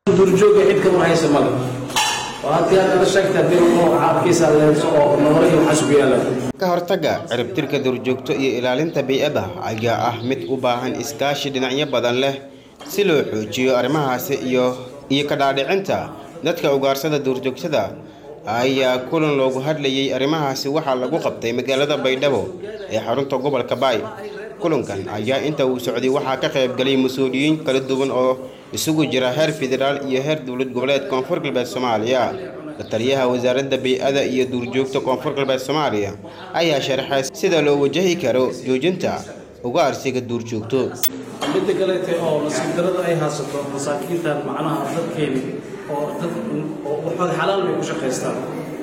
duurjooga cid kama haysa male oo haddii aad nala sheegta haddii uu caabkiisa leenso oo nolol iyo waxaas ku yaala ka hortagga ciribtirka duurjoogto iyo ilaalinta bey'adda ayaa ah mid u baahan iskaashi dhinacyo badan leh si loo xoojiyo arrimahaasi iyo iyo ka dhaadhicinta dadka ugaarsada duurjoogtada ayaa kulan loogu hadlayay arrimahaasi waxaa lagu qabtay magaalada baydhabo ee xarunta gobolka baay kulankan ayaa inta uu socday waxaa ka qaybgalay mas-uuliyiin kala duwan oo isugu jira heer federaal iyo heer dowlad goboleed koonfur galbeed soomaaliya la-taliyaha wasaaradda bey-ada iyo duurjoogta koonfur galbeed soomaaliya ayaa sharaxay sida loo wajahi karo joojinta ugaarsiga duurjoogto midda kaleete oo nasiib darada ay haysato masaakiintan macnaha dadkeeni oo dad oo waxooda xalaal bay ku shaqaystaan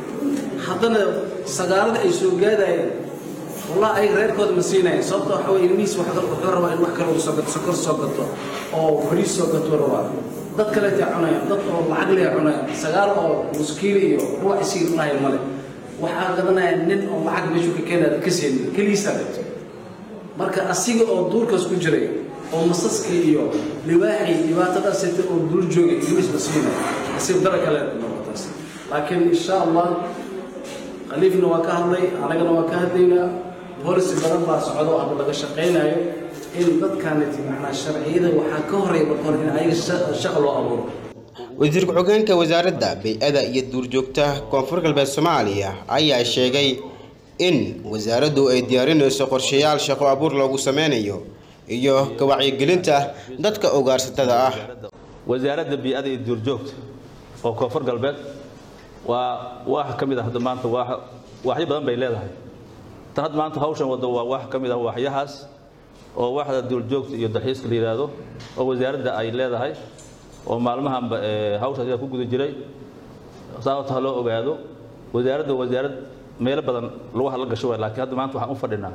haddana sagaarada ay soo gaadayeen wallah ay reerkooda ma siinayeen sababta waxa weye ilmihiis wax kale wuxuu rabaa in wax kale uu soo gato sokor soo gato oo bariis soo gato rabaa dad kaleetay cunayaan dad oo lacag lee cunayaan sagaal oo muskiili iyo ruux isii cunaya male waxaa gadanaya nin oo lacag meeshuu ka keenaya ka seenin keligiisaa gato marka asiga oo duurkaas ku jiray oo masaska iyo libaaxii dhibaatadaasita oo duur joogay ilmihiis ma siinay nasiib dara kale noqotaas laakiin insha allah khaliifna waa ka hadlay anagana waa ka hadlaynaa boolici badan baa socdo hadda laga shaqaynayo in dadkaaniti macnaa sharciyada waxaa ka horreeya marka hore in ayaga shaqa loo abuuro wasiir ku-xigeenka wasaaradda bey-ada iyo duurjoogta koonfur galbeed soomaaliya ayaa sheegay in wasaaraddu ay diyaarinayso qorshayaal shaqo abuur loogu sameynayo iyo ka wacyigelinta dadka ugaarsatada ah wasaaradda bii-ada iyo duurjoogta oo koonfur galbeed waa wax ka mid ah hadda maanta waa waxyo badan bay leedahay tan hadda maanta hawshan waddo waa wax ka mid ah waxyahaas oo waxda duurjoogta iyo dalxiiska la yidhaahdo oo wasaaradda ay leedahay oo maalmahanba hawshaas ayaa ku guda jiray sababta ha loo ogaado wasaaradda wasaarad meelo badan lagu hadla gasho waay laakiin hadda maanta waxaan u fadhinaa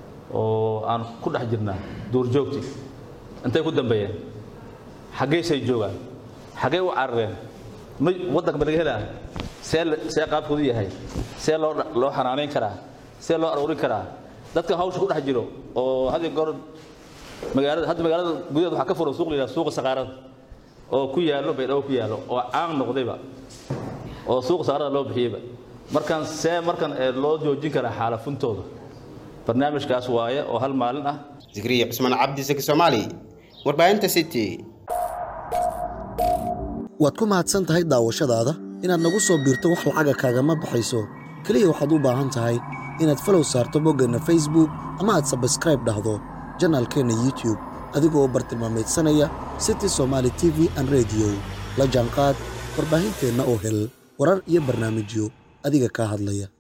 oo aan ku dhex jirnaa duurjoogti intay ku dambeeyeen xaggeysay joogaan xaggey u carareen ma waddanka ma laga helaa see see qaabkoodu yahay see loo loo xanaanayn karaa see loo aruurin karaa dadka hawsha ku dhex jiro oo hadii goor magaalada hadda magaalada gudaheed waxaa ka furan suuq la yidhaha suuqa saqaarada oo ku yaallo baydhabo ku yaallo oo caan noqdayba oo suuqa saqaarada loo bixiyeyba markaan see markan loo joojin karaa xaalafuntooda barnaamijkaas waaye oo hal maalin ah zikriya cusmaan cabdi saki soomaali warbaahinta city waad ku mahadsan tahay daawashadaada inaad nagu soo biirto wax lacaga kaagama baxayso keliya waxaad u baahan tahay inaad falow saarto boggeenna facebook ama aad sabskraib dhahdo janaalkeenna youtube adigoo bartilmaamaydsanaya city somaali t v an rediyo la jaanqaad warbaahinteenna oo hel warar iyo barnaamijyo adiga kaa hadlaya